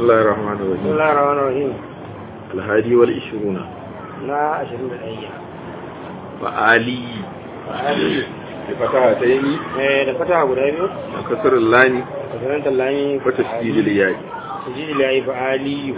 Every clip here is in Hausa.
الله الرحمن بسم الرحيم الله الرحمن الرحيم الهادي والعشرون na ashirin da ɗaya فآلي fa'ali بفتحتين eh da fata guda biyu وكسر اللام da sanar tallani وتشديد الياء sujidi la yi fa'aliyu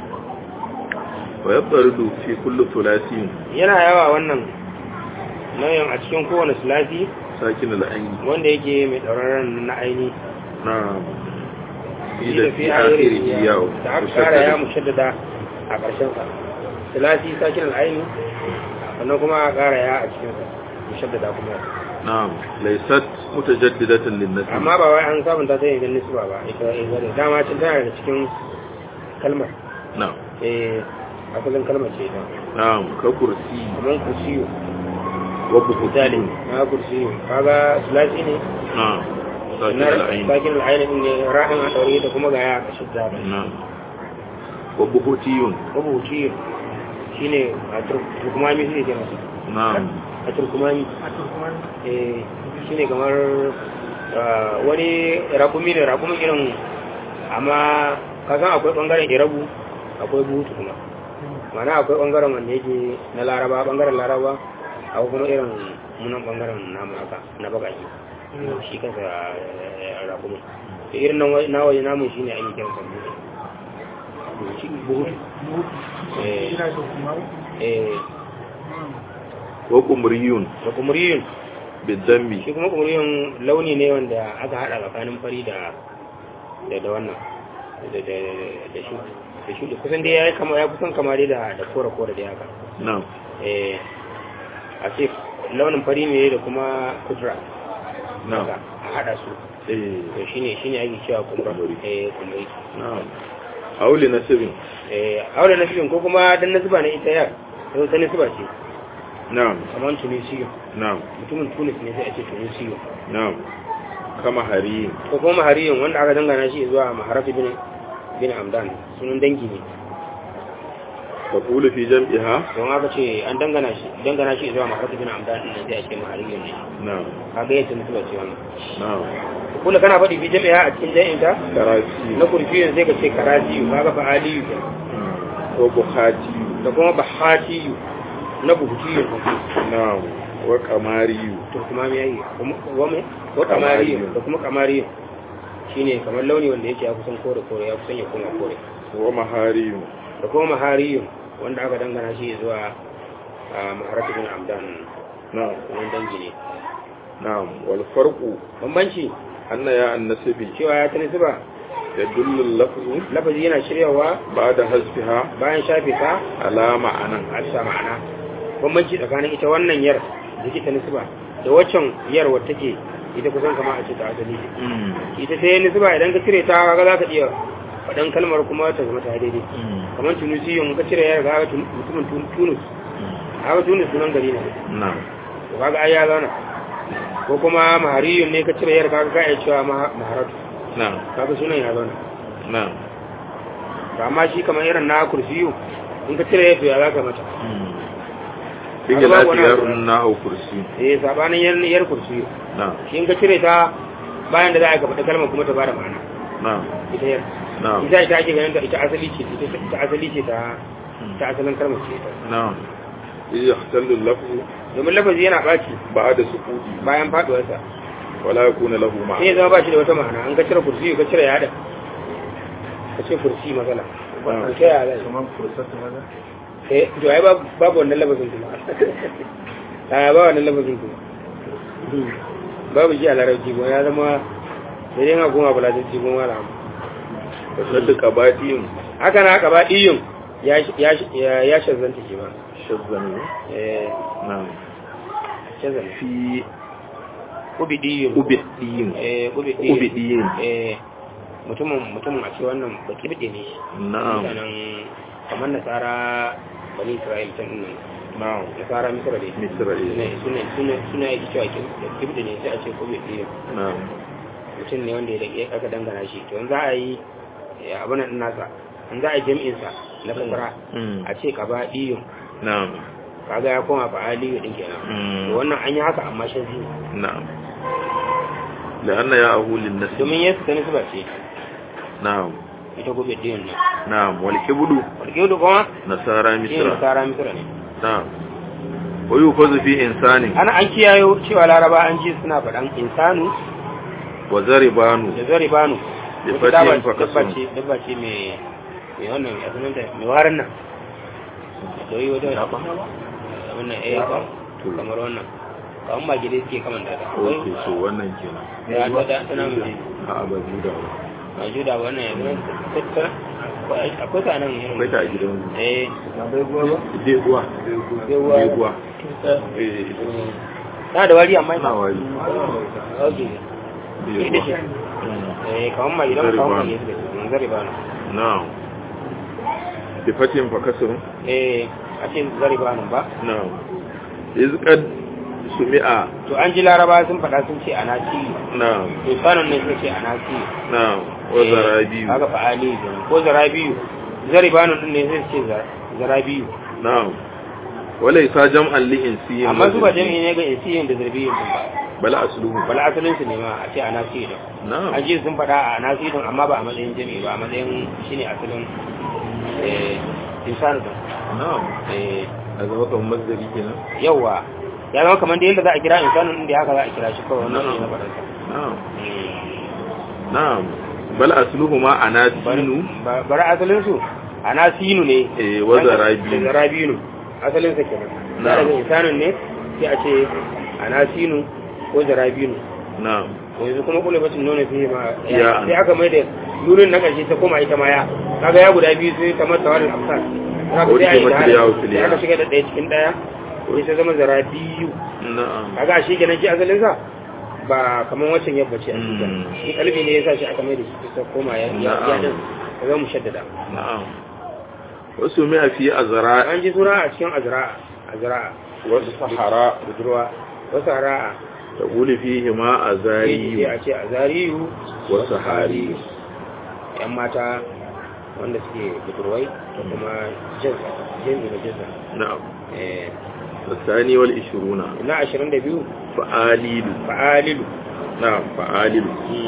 ويضطرد في كل ثلاثي yana yawa wannan nauyin a cikin kowane sulasi ساكن العين wanda yake mai ɗauraren na aini نعم shi إذا da في fi آخره akhiri ياء da aka kara ya مشددة mushaddada a ƙarshen sa sulasi sakin al'aini sannan kuma a kara ya a cikin sa mushaddada kuma نعم ليست متجددة للنسل amma ba wai an sabunta ta yin nisba ba ita ita da dama cin tana daga cikin kalmar نعم eh asalin kalmar ce ita نعم ككرسي kamar kursiyo وبهتان misali na kursiyo kaga sulasi ne نعم ساكن na العين sakin al'aini din ne ra'in a daure da kuma ga ya a ƙashin zaɓe نعم وبهتي mabuci shine a turkumami su ne ke masu نعم a turkumami eh shine kamar ah, wani rakumi ne rakumin irin amma kasan akwai bangaren irabu akwai buhutu kuma mana akwai bangaren wanda yake na laraba bangaren laraba akwai kuma irin munan bangaren namu haka na bagaki shi kansa eh, rakumin da irin nan wa- na waje namun shine ake kiransa buhutu buhutu eh eh وقمري da kumuriyun بالدم shi kuma kumuriyun launi ne wanda aka hada tsakanin fari da da da wannan da da da shi da shi kusan dai yayi kama ya kusan kama dai da da kore kore da haka نعم eh a ce launin fari ne da kuma kudra نعم haka a hada su إيه. to shine shine ake cewa kumra Kumuri. eh kumuri نعم أو لنسب eh aure nasibin ko kuma dan nasiba ne ita yar to ta nasiba ce نعم kamar tunisiyo نعم mutumin tunis ne sai a ce tunisiyo نعم كما هرين ko kuma mahariyun wanda aka dangana shi zuwa maharafi bin bin amdan sunan dangi ne تقول في جمعها don aka ce an dangana shi dangana shi zuwa maharafi bin amdan din sai a ce mahariyun ne نعم kaga yadda mutu ba ce wannan نعم kula kana faɗi fi jami'a a cikin jami'in ta كراسي na kurfiyin sai ka ce karasiyu kaga fa aliyu ke وبخاتي da kuma bahatiyu na buhutiyu نعم وقماري to kuma me yayi wame ko kamariyu da kuma kamariyu shine kamar launi wanda yake ya kusan kore kore ya kusan ya koma kore ومهاري da kuma mahariyun wanda aka dangana shi zuwa a maharatu bin amdan نعم wani dangi ne نعم والفرق bambanci أن يا النسب cewa ya ta nisiba يدل اللفظ lafazi yana shiryawa بعد حذفها bayan shafe ta على معنى a bisa ma'ana bambanci tsakanin ita wannan yar da ke ta nisiba da waccan yar wadda take ita kusan kama a ce ta asali ce ita sai nisiba idan ka cire ta kaga za ka iya faɗan kalmar kuma ta zama ta daidai kamar tunisiyon ka cire yar ga mutumin Tun- tunus haka tunus sunan gari ne نعم to kaga ai ya zauna ko kuma mahariyun ne ka cire yar kaga ka iya cewa ma- maharatu نعم kaga sunan ya zauna نعم to amma shi kamar irin na kursiyu in ka cire yar to ya zaka mata Bin Kaga babu gila wani biyar abu. na hau kursi. eh sabanin yar yar kursiyu Na, shi in ka cire ta bayan da za a ka faɗi kalmar kuma ta bada ma'ana na, ita yar na, ita ita ake ganin ta ita asali ce ita ita asali ce ta ta asalin kalmar ce ita na. Iya hatallu lafu domin lafazi yana ɓaci ba da sukuti bayan faɗuwarsa wala ya kuna lahu ma. sai ya zama ba shi da wata ma'ana an ka cire kursiyu ka cire yada ka ce kursi matsala Ah. an ta yada eh to ai babu babu wannan lafazin kuma a ba wannan lafazin kuma babu shi a larabci kuma ya zama da dai ha goma bulatarci kuma wala Ka sadda kabadiyin haka na haka ba iyun ya ya ya shazanta shi ba shazzan ne. eh Na. shazanta Fi ubi iyun ubidiyin. eh ubi iyun Ubidiyin. eh mutumin mutumin a ce wannan baki bide ne shi Na'am. mutanen kamar nasara bani isra'il can nan Na'am. nasara misra ne Misra suna eh. suna suna suna yake cewa kibda ne sai a ce ubi iyun Na'am. mutum ne wanda ya dake aka dangana shi to in za a yi eh, abin nan nasa in za a yi jami'in sa na fasara Mm. a ce kaba iyun Na'am. kaga ya koma fa aliyu din kenan Mm. to wannan an yi haka amma shan zini Na'am. لأن يا أهو للنسب domin yesu ta nisba ce نعم ita gobe din nan na'am wal kibdu walƙilu kuma nasara shi ne misra nasara misra ne na'am wa yufazu fi insanin ana an kiyayo cewa laraba an ji suna faɗan insanu wa zaribanu da zari banu Da wata dabba fatihin dabba fakasun. ce dabba ce mai mai wannan ya sunan da mai warin nan da yi wata wannan eh ka To. kamar wannan kamar magide suke kaman da ta okay so wannan kenan ya ta da tana mai a ba juda ba a juda wannan ya sunan ta akwai ta nan irin akwai ta a gidan eh deguwa Deguwa. deguwa eh tana da wari amma na wari okay ita ce deguwa eh kamar magide Zari kamar banu. magide suke zari banu na'am bi fatin fakasun eh a ce zari banu ba na'am izqad sumi'a to an ji laraba sun faɗa sun ce anasi na'am to sanon ne sun ce anasi na'am wa zarabiyu haka fa'ali kenan ko zarabiyu zaribanu din ne sai ce za- zarabiyu na'am wala isa jam'an li insiyin amma su ba jami'i ne ga insiyin da zarbiyin din ba bala asluhu bala asalin su ne ma a ce anasi din na'am an ji sun faɗa a anasi din amma ba a matsayin jami'i ba a matsayin shine asalin eh insanu din na'am eh a zama kamar masdari kenan yawa ya zama kamar da yadda za a kira insanu din da haka za a kira shi kawai wannan ne na faɗansa na'am na'am bal asluhu ma anasinu bari asalin su anasinu ne eh wa zarabiyu da zarabinu asalin sa kenan Na'am. da daga insanun ne sai a ce anasinu ko zarabinu na'am yanzu kuma kula bacin nuna fiye ma Ya. sai aka mai da nurin na ƙarshe ta koma ita ma ya kaga ya guda biyu sai ta mata wani amsar kaga Wadda sai a yi ke mata da yawo hada filiya. sai aka shiga da ɗaya cikin ɗaya sai ta zama zarabiyu na'am kaga a shi kenan shi asalin sa ba kamar wancan yabba ce a cikin Mm. shi kalbi ne ya sa shi aka mai da shi ta koma ya ya ya din ka zama mushaddada na'am wasu mai fi azra an ji suna a cikin azra'a azra'a wasu sahara budurwa wasu hara'a taqulu fihi ma sai azari a ce azariyu wa sahari yan mata wanda suke budurwai da kuma jinsa jinsi da jinsa na'am eh الثاني والعشرون na ashirin da biyu فآليل fa'alilu نعم فآليل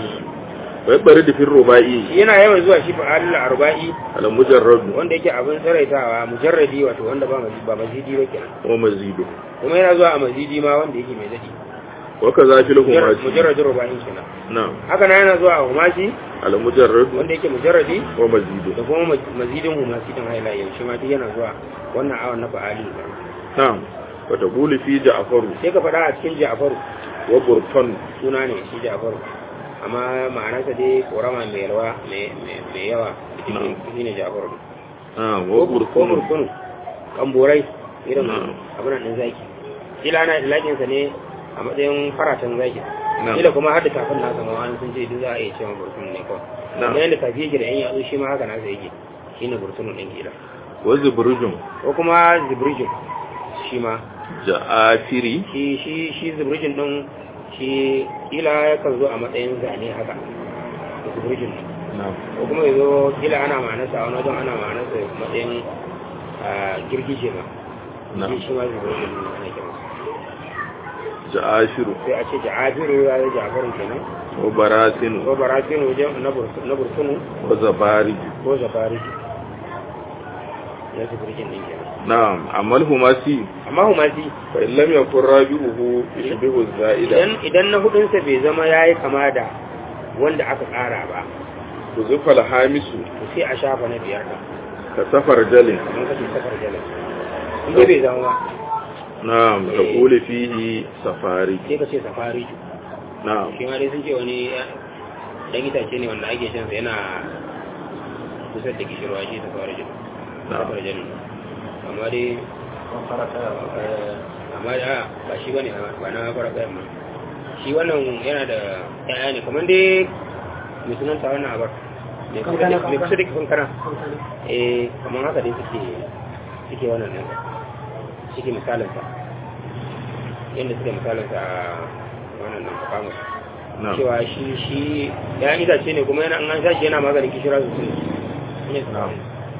ويبرد في الرباعي shi yana yawan zuwa shi fa'alilu arba'i على مجرد wanda yake abin tsaraitawa mujarradi wato wanda ba mazidi ba mazidi ba kenan ومزيد kuma yana zuwa a mazidi ma wanda yake mai dadi وكذا في الهماسي mujarradin ruba'in kenan نعم haka na yana zuwa a humasi على مجرد wanda yake mujarradi ومزيد da kuma mazidin humasi din haila yau shi ma duk yana zuwa wannan awon na fa'alilu نعم وتقول في جعفر sai ka faɗa a cikin ja'faru وبرطن suna ne shi ja'faru amma ma'anarsa dai korama mai yalwa mai mai yawa Na'am. shi ne ja'faru نعم ko وبرطن burkunu kamborai irin Na'am. abin nan zaki kila ana ilakinsa ne a matsayin faratan zaki Na'am. kila kuma har da tafin nasa ma wani sun ce duk za a iya cewa burkunu ne kawai Na'am. kuma yadda tafi yake da yan yatsu shi ma haka nasa yake shi ne burkunu ɗin kila وزبرج ko kuma zibrijin shi ma جعافري shi shi shi zibrijin ɗin shi kila yakan zo a matsayin zane haka zibrijin ɗin نعم ko kuma ya zo kila ana ma'anarsa a wani wajen ana ma'anarsa matsayin ah, girgije ma نعم shi shi ma zibrijin ɗin ana kiransa جعافر sai a ce ja'abiru ya yi ja'afarin kenan وبراسن ko barafin wajen na bursu- na bursunu وزبارج ko zafariki ya zibirgin ɗin kenan نعم أما الهماسي amma humasi فإن لم يكن رابعه يشبه الزائدة idan idan na hudunsa bai zama ya yi kama da wanda aka ƙara ba وزف الهامس to sai a shafa na biyar ɗin كسفر جل kamar kake safar jalar in dai bai zama ba نعم تقول فيه سفاري sai ka ce safari نعم shi ma dai sun ce wani dan itace ne wanda ake shan sa yana kusa da kishirwa shi safari jalar نعم safar jalar amma dai eh, amma da ba shi bane ba na fara kayan ma shi wannan yana da ƴaƴa ne kamar dai mai sunanta wannan abar mai kusa da mai kusa da kifin kana eh kamar haka dai suke suke wannan ɗin suke misalinsa yadda suke misalinsa a wannan nan kamus نعم cewa shi shi ya itace ne kuma yana an an sashi yana maganin kishira sosai ne نعم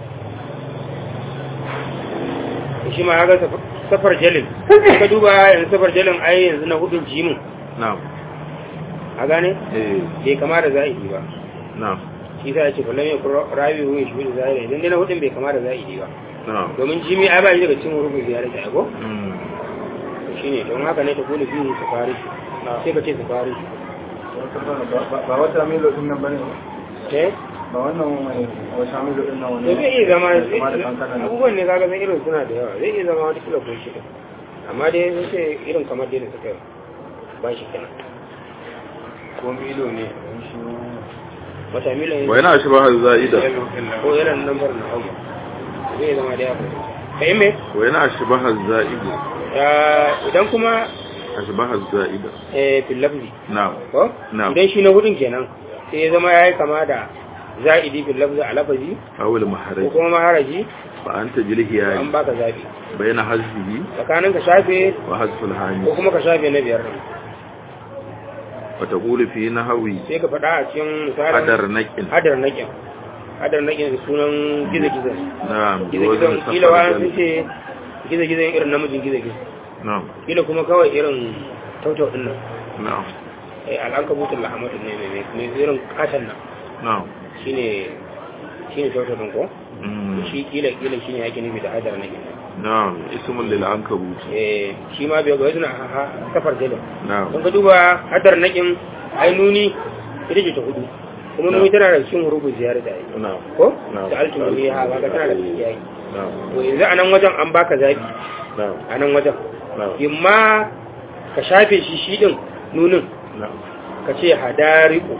shi ma ya ga safar jalin ka duba yanzu safar jalin ai yanzu na hudun jimin نعم a gane إيه bai kama da zahiri ba نعم shi sa ya ce kullum ya kuro rabi wa shi da zahiri idan dai na hudun bai kama da zahiri ba na'am domin jimi ai ba shi daga cikin hurufin ziyarar ta ko Mm. shine don haka ne ta kula biyu su fari sai ka ce su fari ba wata milo din nan bane eh ba wannan mai wata milo din nan to wani zai iya zama Kuma da kankana ne. abubuwan ne kaga san irin suna da yawa zai iya zama wata kila ko shida amma dai sun ce irin kamar dai da suka ba shi kenan ko milo ne wata milo ne wa yana shi ba za'ida ko irin lambar na hau zai zama da yawa kai me wa yana shi ba za'ida Ah, idan kuma ashbaha za'ida eh fil lafzi na'am ko Na'am. idan shi na hudun kenan sai ya zama yayi kama da za'idi fil lafzi a lafazi awil ko maharaj kuma maharaji fa anta jilhi an yayi baka zabi bayna hazfihi tsakanin ka shafe wa hazfil hani ko kuma ka shafe na biyar din wa taqulu fi nahwi sai ka faɗa a cikin misalin hadar naqin hadar naƙin hadar naƙin da sunan gizo-gizo na'am gizo-gizo kila wa sun ce gizo-gizo irin namijin gizo-gizo na'am kila kuma kawai irin tautau din nan na'am eh al'ankabutun lahamatun ne mai mai irin katon nan na'am shine shine tautau din ko Mm. shi kila kila shine yake nufi da hadar naƙin na'am ismun lil ankabut eh shi ma bai ga suna safar jalin na'am don ka duba hadar naƙin ai nuni ita ce ta hudu kuma nuni tana da cikin hurufin ziyarar da ai na'am ko Na'am. da alkin ne ha ba ka tana da cikin yayi na'am to yanzu a nan wajen an baka zabi na'am a nan wajen na'am imma ka shafe shi shi din nunin na'am ka ce hadariku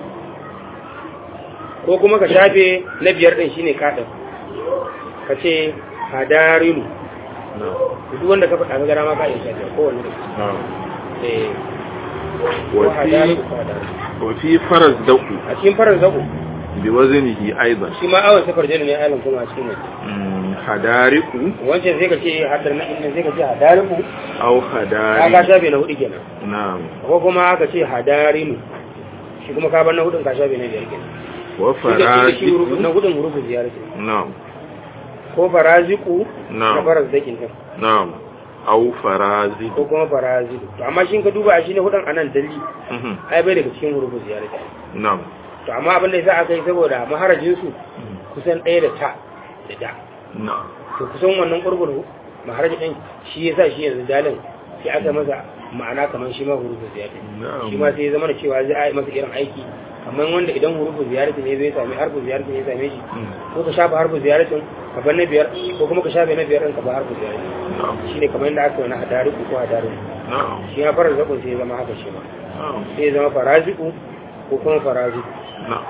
ko kuma ka shafe na biyar din shine kaɗin ka ce hadarinu na'am duk wanda ka faɗa ka gara ma ka iya shafe kowanne da na'am eh ko wa fi hadariku ko hadariku wa fi faraz daku a cikin farar zaku bi waznihi aidan shi ma awon safar jini ne ailin kuma a cikin waje Mm, hadariku wancan sai ka ce hadar na inda sai ka ce hadariku aw ka ka hadari shafe na hudu kenan na'am ko kuma ka ce hadarinu shi kuma ka bar na hudun ka shafe na biyar kenan wa shi da shi faraziku hurufin na hudun hurufin ziyarar ce na'am ko faraziku Na'am. na faras dakin din na'am aw ko faraziku kuma faraziku to amma shi ka duba a shi ne hudun anan dalli Mhm. ai bai daga cikin hurufin ziyarar ce na'am to amma abin da yasa aka yi saboda maharajin su kusan ɗaya da ta da da na'am to kusan wannan kurkur maharaji din shi yasa shi yanzu dalin sai aka masa ma'ana kamar shi ma hurufin ziyarar na'am shi ma sai ya zama da cewa zai a yi masa irin aiki kamar wanda idan hurufin ziyaratin ne zai sami harfin ziyaratin ya same shi Mm. ko ka shafa harfin ziyaratin ka bar na biyar ko kuma ka shafe na biyar ɗin ka bar harfin ziyaratin na'am shi ne kamar yadda aka yi wani hadari ko hadari na'am shi ya fara zaɓin sai ya zama haka shi ma na'am sai ya zama faraziku ko kuma faraziku na'am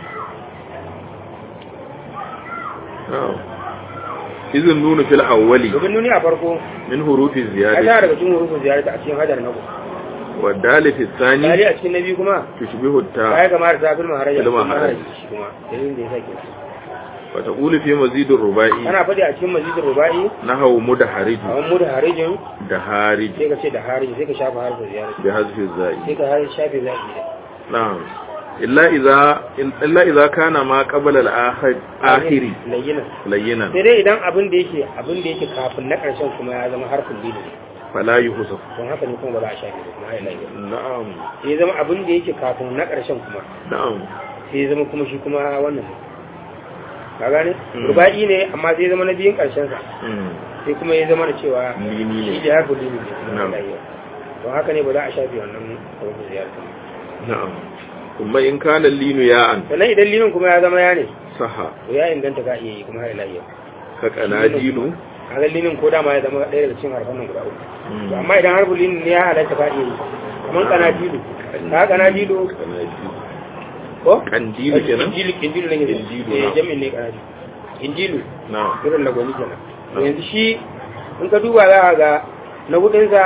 na'am izin nuna fil awwali domin nuni a farko min hurufi a tana ziyadati daga cikin hurufin ziyaratin a cikin hadar na ku wa dalil thani dali a cikin na biyu kuma tushbihu ta ya kamata ta filma haraja Filma filma haraji. haraji shi kuma dalilin da ya sake wa taqulu fi mazid ar-rubai ana faɗi a cikin mazidin ruba'i nahaw mudaharij a wani muda harijin da harij sai ka ce da harijin sai ka shafa harfin ziyaratin bi hazfi zai sai ka har shafe zaɓi da na'am illa idza illa idza kana ma qabla al-akhiri layyina layyinan sai dai idan abin da yake abin da yake kafin na ƙarshen kuma ya zama harfin lili fala yuhsaf don haka ne kuma ba za a shafe da kuma ya layyina na'am sai ya zama abin da yake kafin na ƙarshen kuma na'am sai ya zama kuma shi kuma wannan ne ka gane Mm. ruba'i ne amma sai ya zama na biyun ƙarshen sa mm sai kuma ya zama da cewa lini shi ne da harfin lili ne kuma Na'am. ya layyina don haka ne ba za a shafe wannan harfin ziyarta na'am kuma in kana linu ya'an sannan idan linin kuma ya zama ya ne saha to ya inganta ka iya yi kuma ya layyina ka kanadinu kaga linin ko dama ya zama ɗaya daga cikin harfan nan guda uku Mm. to amma idan harfin linin ne ya halatta ka iya yi kamar kanadilu ka kanadilu kanadilu ko kandilu kenan injilu injilu ne yake Injilu, eh na'am. jami'in ne kanadilu injilu na'am irin na gwani kenan to Na'am. yanzu shi in ka duba za ka ga na hudunsa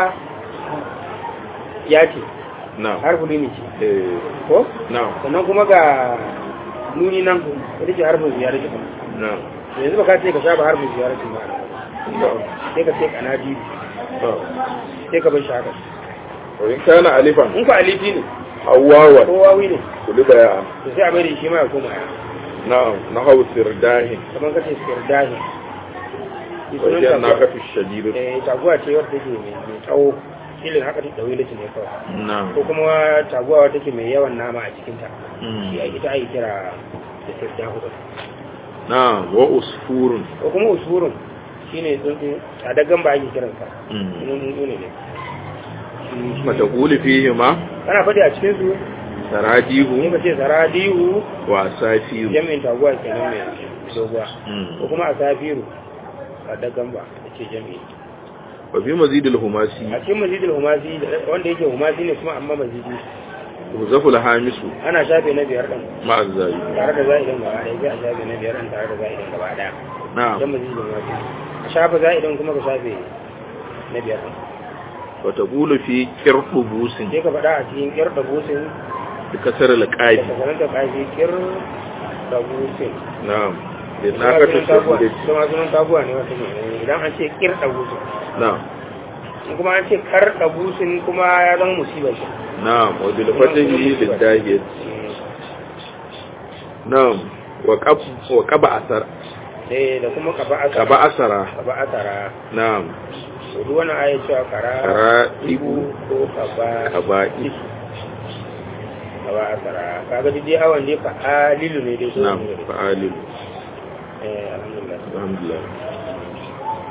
ya ce na'am harfin lini ce eh ko na'am sannan kuma ga nuni nan ita ce harfin ziyarar ce kuma na'am yanzu ba ka ce ka sha ba harfin ziyarar ce ba na'am sai ka ce kanadilu na'am sai ka bar shi haka wa in kana alifan in ku alifi ne hawawan ko wawi ne kuliba ya'an to sai a bari shi ma ya koma ya na'am nahaw sirdahin kamar kace sirdahi shi wa sunan hiya taguwa naqatu shadidu eh taguwa ce wadda take mai mai tsawo ilin haka ta dawo litin ne kawai na'am ko kuma taguwa wadda take mai yawan nama a cikin ta Mm. shi a ita ake kira da sirta hudu na'am wa usfurun ko kuma usurun shine tsuntsu a dagan ba ake kiransa Mm. sunan tsuntsu ne ne mata kuli fihi ma kana faɗi a cikin su ne saradihu ka ce saradihu wa safiru jami'in taguwa kenan mai doguwa Mm. ko kuma a safiru a dagan ba da ce jami'i wa fi mazidil humasi a cikin mazidul humasi da- wanda yake humasi ne kuma amma mazidi huzaful hamisu ana shafe na biyar ɗin ma'a zayi tare da za'idan gaba ɗaya sai a shafe na biyar ɗin tare da za'idan gaba ɗaya don na'am mazidul humasi a shafe za'idan kuma ka shafe na biyar ɗin wa taqulu fi qirbu busin sai ka faɗa a cikin ƙir da busin bi kasar da al-qaif kasarar da ƙafi ƙir da busin na'am da Kuma nakatu sunan taguwa shahidati kuma sunan taguwa ne wata ne idan an ce ƙir da busin na'am in kuma an ce kar da busin kuma ya zama musiba shi na'am wa bil fatahi lid dahiyat na'am wa qab wa qaba asar eh da kuma kaba asara qaba asara kaba asara na'am to duk wannan ayat cewa kara kara ibu ibu ko kaba kaba kaba asara kaga duk dai awan dai fa alilu ne dai ko na'am ne fa'alil eh alhamdulillah alhamdulillah